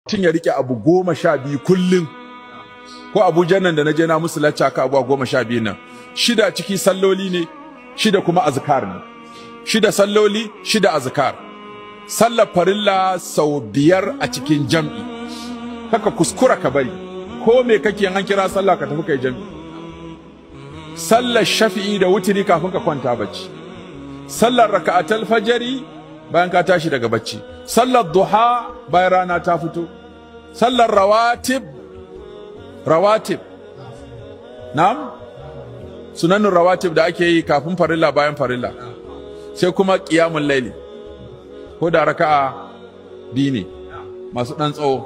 mutum ya rike abu goma sha biyu kullum ko abuja nan da na je na musu lacca ka abuwa goma sha biyu nan shida ciki salloli ne shida kuma azkar ne shida salloli shida azkar sallar farilla sau biyar a cikin jam'i kaka kuskura ka bari ko me kake an kira sallah ka tafi kai jam'i sallar shafi'i da wutiri kafin ka kwanta bacci sallar raka'atul fajari bayan ka tashi daga bacci sallar duha bayan rana ta fito sallar rawatib rawatib na'am sunanin rawatib da ake yi kafin farilla bayan farilla sai kuma qiyamul laili ko da raka'a biyu ne masu ɗan tsawo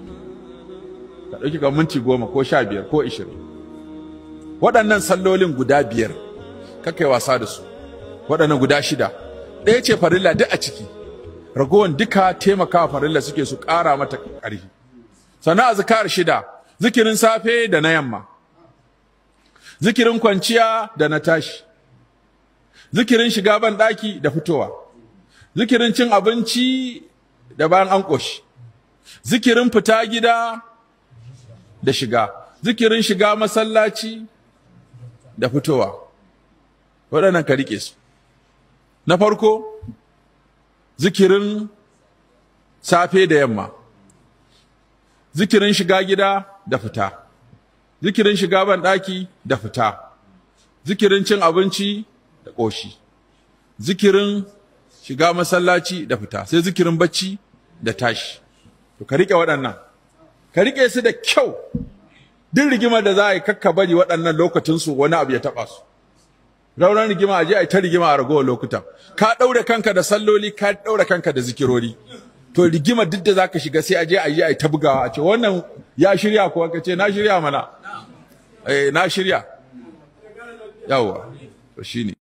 ka ɗauki ga minti goma ko sha biyar ko ishirin waɗannan sallolin guda biyar kakai wasa da su waɗannan guda shida ɗaya ce farilla duk a ciki ragowar duka taimakawa farilla suke su ƙara mata ƙarfi sannan azkar shida zikirin safe da na yamma zikirin kwanciya da na tashi zikirin shiga ban ɗaki da fitowa zikirin cin abinci da bayan an ƙoshi zikirin fita gida da shiga zikirin shiga masallaci da fitowa waɗannan ka riƙe su na farko zikirin safe da yamma zikirin shiga gida da fita zikirin shiga ban ɗaki da fita zikirin cin abinci da ƙoshi zikirin shiga masallaci da fita sai zikirin bacci da tashi to ka riƙe waɗannan ka riƙe su da kyau duk rigimar da za a yi kakka bari waɗannan lokacinsu wani abu ya taɓa su rauran rigima a je a yi ta rigima a ragowar lokutan ka ɗaure kanka da salloli ka ɗaure kanka da zikirori to rigima duk da zaka shiga sai a je a yi a yi ta bugawa a ce wannan ya shirya kuwa ka ce na shirya mana eh na shirya yawwa to shine